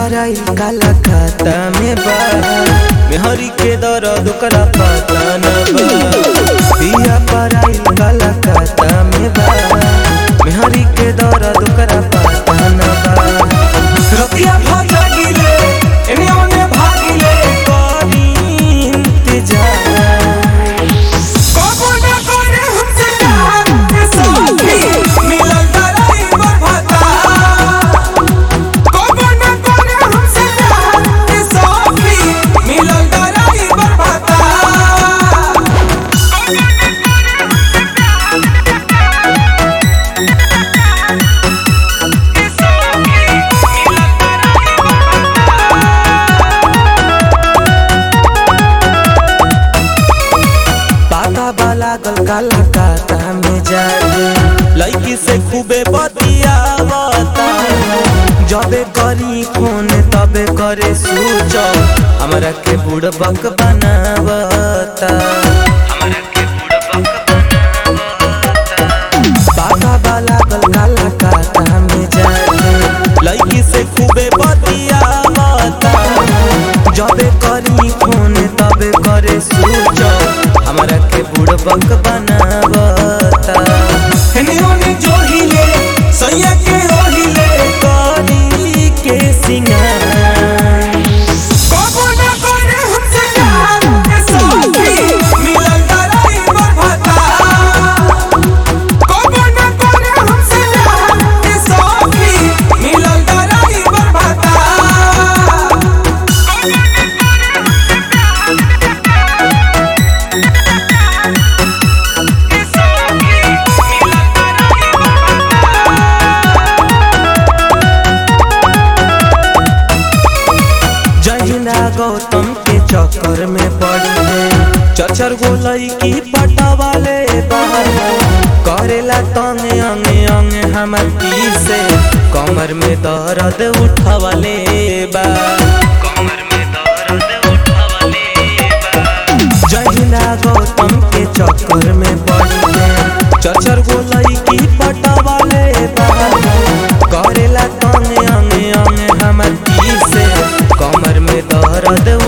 पराई काला खाता में बा मेहरी के दर्द ओकरा पता न बा पिया पराई काला खाता में बा मेहरी के दर्द ओकरा पता न बा रतिया भागिले एने ओने भागिले करी इंतजार कबो न करे हमसे प्यार के साथी मिलल तराई बरभता कबो न करे हमसे प्यार के साथी मिलल तराई बरभता पाता बाला गल काला काता में जागे लड़की से खूबे बतियावता जबे करी फोन तबे करे सूच हमरा के बुड़बक बनावता पाता बाला गल काला काता में जागे लड़की से खूबे बतियावता जबे करी फोन तबे करे सूच हमरा के बुड़बक बनावता हेने ओने जोहिले सैया के ओहिले करी के सिंगार कबो न करे हमसे प्यार के साथी मिलल तराई बरभता कबो न करे हमसे प्यार के साथी मिलल तराई बरभता जहिना गौतम के चक्कर में पड़ी है चचर गोलई की पटवाले बाहर करेला तंगे अंगे अंगे हमर पीर से कमर में दर्द उठवाले बा कमर में दर्द उठवाले बा जहिना गौतम के चक्कर में पड़ी है चचर गोलई की पटवाले बाहर करेला तंगे अंगे अंगे हमर पीर से कमर में दर्द